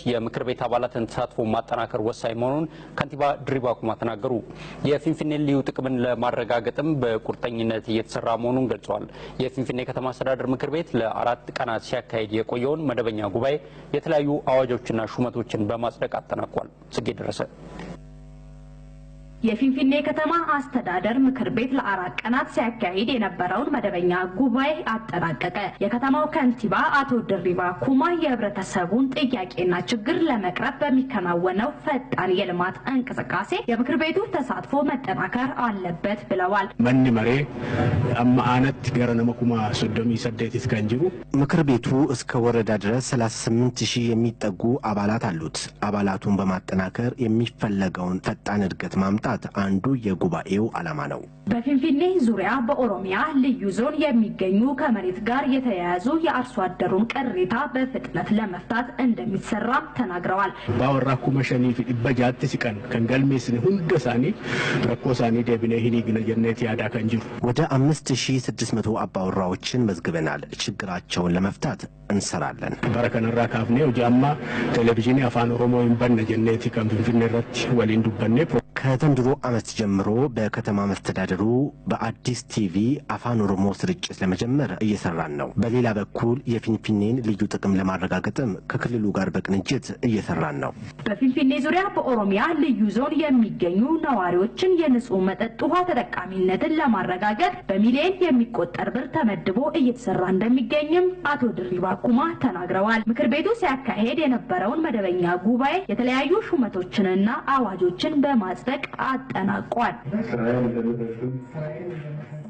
የምክር ቤት አባላትን ተሳትፎ ማጠናከር ወሳኝ መሆኑን ከንቲባ ድሪባ ኩማ ተናገሩ። የፊንፊኔ ልዩ ጥቅምን ለማረጋገጥም በቁርጠኝነት እየተሰራ መሆኑን ገልጸዋል። የፊንፊኔ ከተማ አስተዳደር ምክር ቤት ለአራት ቀናት ሲያካሂድ የቆየውን መደበኛ ጉባኤ የተለያዩ አዋጆችና ሹመቶችን በማጽደቅ አጠናቋል። ጽጌ ደረሰ የፊንፊኔ ከተማ አስተዳደር ምክር ቤት ለአራት ቀናት ሲያካሂድ የነበረውን መደበኛ ጉባኤ አጠናቀቀ። የከተማው ከንቲባ አቶ ድሪባ ኩማ የህብረተሰቡን ጥያቄና ችግር ለመቅረፍ በሚከናወነው ፈጣን የልማት እንቅስቃሴ የምክር ቤቱ ተሳትፎ መጠናከር አለበት ብለዋል። መኒ መሬ አማ አነት ገረ ነመ ኩማ ሶዶሚ ሰደቲት ከን ጅሩ ምክር ቤቱ እስከ ወረዳ ድረስ 38 ሺህ የሚጠጉ አባላት አሉት። አባላቱን በማጠናከር የሚፈለገውን ፈጣን እድገት ማምጣት አንዱ የጉባኤው ዓላማ ነው። በፊንፊኔ ዙሪያ በኦሮሚያ ልዩ ዞን የሚገኙ ከመሬት ጋር የተያያዙ የአርሶ አደሩን ቅሬታ በፍጥነት ለመፍታት እንደሚሰራም ተናግረዋል። ባወራ ኩመ ሸኒ ፊ ዲበ ጃቲ ሲቀን ከን ገልሜስን ሁንደ ሳኒ ረኮ ሳኒ ደብነ ሂኒ ግነ ጀነት ያዳ ከን ጅሩ ወደ 5600 አባወራዎችን መዝግበናል። ችግራቸውን ለመፍታት እንሰራለን። በረ ከነራ ካፍኔ ሆጂ አማ ቴሌቪዥን አፋን ኦሮሞ ይንበነ ጀኔቲ ከን ፊንፊኔ ረት ወሊን ዱበኔ ከዘንድሮ ዓመት ጀምሮ በከተማ መስተዳደሩ በአዲስ ቲቪ አፋን ኦሮሞ ስርጭት ለመጀመር እየሰራን ነው። በሌላ በኩል የፊንፊኔን ልዩ ጥቅም ለማረጋገጥም ከክልሉ ጋር በቅንጅት እየሰራን ነው። በፊንፊኔ ዙሪያ በኦሮሚያ ልዩ ዞን የሚገኙ ነዋሪዎችን የንጹህ መጠጥ ውሃ ተጠቃሚነትን ለማረጋገጥ በሚሊዮን የሚቆጠር ብር ተመድቦ እየተሰራ እንደሚገኝም አቶ ድሪባ ኩማ ተናግረዋል። ምክር ቤቱ ሲያካሄድ የነበረውን መደበኛ ጉባኤ የተለያዩ ሹመቶችንና አዋጆችን በማጽደቅ አጠናቋል።